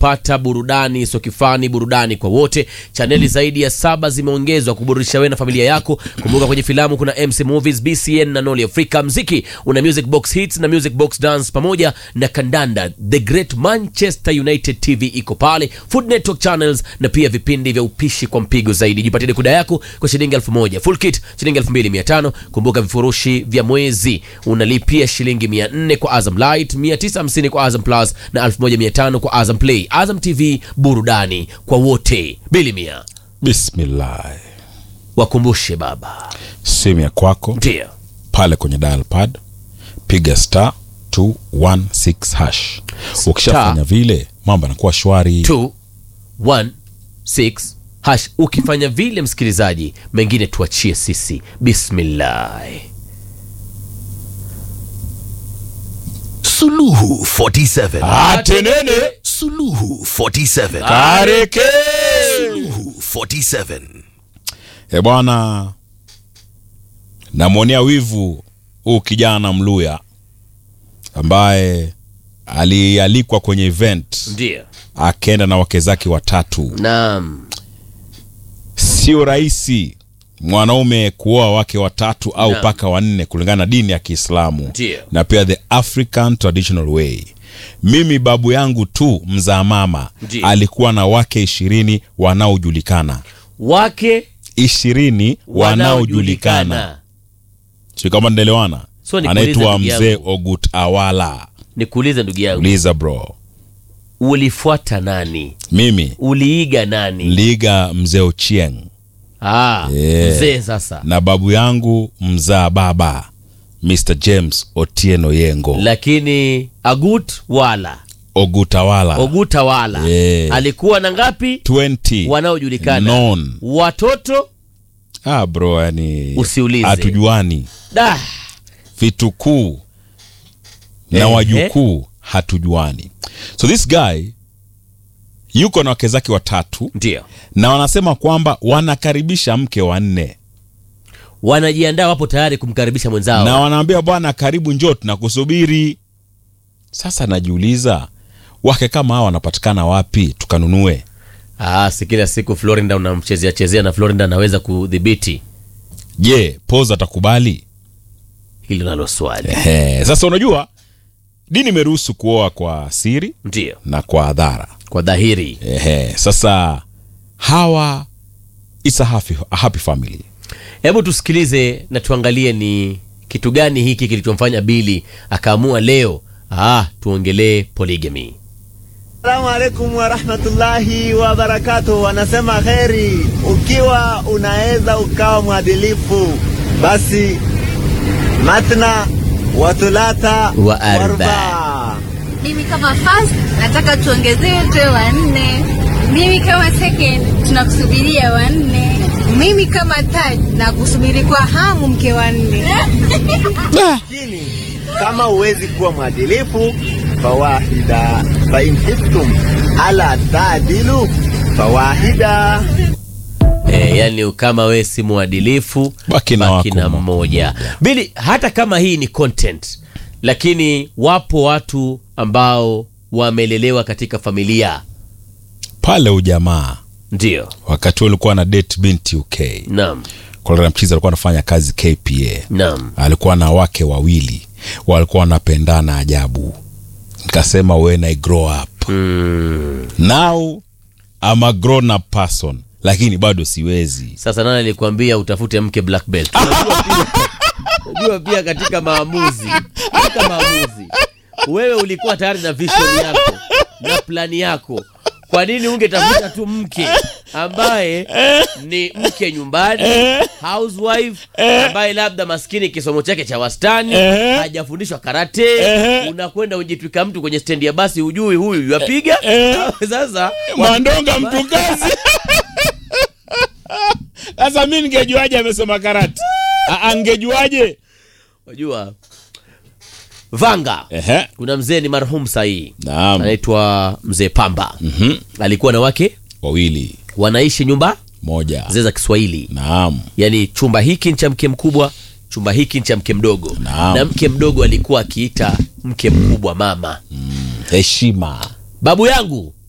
unapata burudani sokifani burudani kwa wote chaneli zaidi ya saba zimeongezwa kuburudisha wewe na familia yako kumbuka kwenye filamu kuna mc movies bcn na noli africa mziki una music box hits na music box dance pamoja na kandanda the great manchester united tv iko pale food network channels na pia vipindi vya upishi kwa mpigo zaidi jipatie dekoda yako kwa shilingi elfu moja full kit shilingi elfu mbili mia tano kumbuka vifurushi vya mwezi unalipia shilingi mia nne kwa azam light mia tisa hamsini kwa azam plus na elfu moja mia tano kwa azam play azam tv burudani kwa wote bili mia bismillah wakumbushe baba simu ya kwako ndio pale kwenye dial pad piga star 216 hash ukishafanya vile mambo yanakuwa shwari 216 hash ukifanya vile msikilizaji mengine tuachie sisi bismillah Suluhu 47. atenene Suluhu 47. kareke Suluhu 47. e bwana namwonea wivu huu kijana mluya ambaye alialikwa kwenye event ndio akaenda na wake zake watatu naam sio rahisi mwanaume kuoa wake watatu au Naam. mpaka wanne kulingana na dini ya kiislamu Ndio. na pia the african traditional way mimi babu yangu tu mzaa mama Ndio. alikuwa na wake ishirini wanaojulikana wake ishirini wanaojulikana si kama ndaelewana So nikuulize anaitwa ndugu mzee yangu. ogut awala nikuulize ndugu yangu uliza bro ulifuata nani mimi uliiga nani liga mzee ochieng ah, Yeah. mzee sasa na babu yangu mzaa baba mr james otieno yengo lakini agut wala ogutawala oguta wala Yeah. alikuwa na ngapi 20 wanaojulikana non watoto ah bro yani Usiulize. hatujuani da vitukuu na Ehe. wajukuu hatujuani so this guy yuko na wake zake watatu ndio na wanasema kwamba wanakaribisha mke wa nne wanajiandaa wapo tayari kumkaribisha mwenzao na wanaambia bwana karibu njoo tunakusubiri sasa najiuliza wake kama hawa wanapatikana wapi tukanunue ah, si kila siku florinda unamchezea chezea na florinda anaweza kudhibiti je pos atakubali hilo nalo swali Ehe, sasa unajua dini imeruhusu kuoa kwa siri ndio na kwa adhara kwa dhahiri Ehe, sasa hawa it's a happy, a happy family hebu tusikilize na tuangalie ni kitu gani hiki kilichomfanya bili akaamua leo ah, tuongelee polygamy Assalamu alaikum warahmatullahi wabarakatuh. Wanasema kheri, ukiwa unaweza ukawa mwadilifu, basi matna watulata Wa arba. warba. Mimi kama first nataka tuongezewe tuwe wanne. Mimi kama second tunakusubiria wanne. Mimi kama third na kusubiri kwa hamu mke wanne. Lakini kama huwezi kuwa mwadilifu, fawahida fain khiftum ala taadilu fawahida. e, yani kama we si mwadilifu Baki na wako na mmoja. mmoja bili hata kama hii ni content lakini wapo watu ambao wamelelewa katika familia pale ujamaa ndio wakati huo ulikuwa na date binti uk naam kolera mchizi alikuwa anafanya kazi kpa naam alikuwa na wake wawili walikuwa wanapendana ajabu nikasema when i grow up mm. now I'm a grown up person lakini bado siwezi sasa nani alikwambia utafute mke black belt Unajua pia- unajua pia katika maamuzi katika maamuzi wewe ulikuwa tayari na vision yako na plani yako kwa nini ungetafuta tu mke ambaye ni mke nyumbani housewife ambaye labda maskini kisomo chake cha wastani hajafundishwa karate unakwenda ujitwika mtu kwenye stendi ya basi hujui huyu yapiga sasa mandonga mtu kazi sasa mi ningejuaje amesoma karati angejuaje unajua vanga Ehe. kuna mzee ni marhum sahii Naam. anaitwa mzee pamba mm-hmm. alikuwa na wake wawili wanaishi nyumba moja zee za kiswahili naam yaani chumba hiki ni cha mke mkubwa chumba hiki ni cha mke mdogo Naam. na mke mdogo alikuwa akiita mke mkubwa mama heshima babu yangu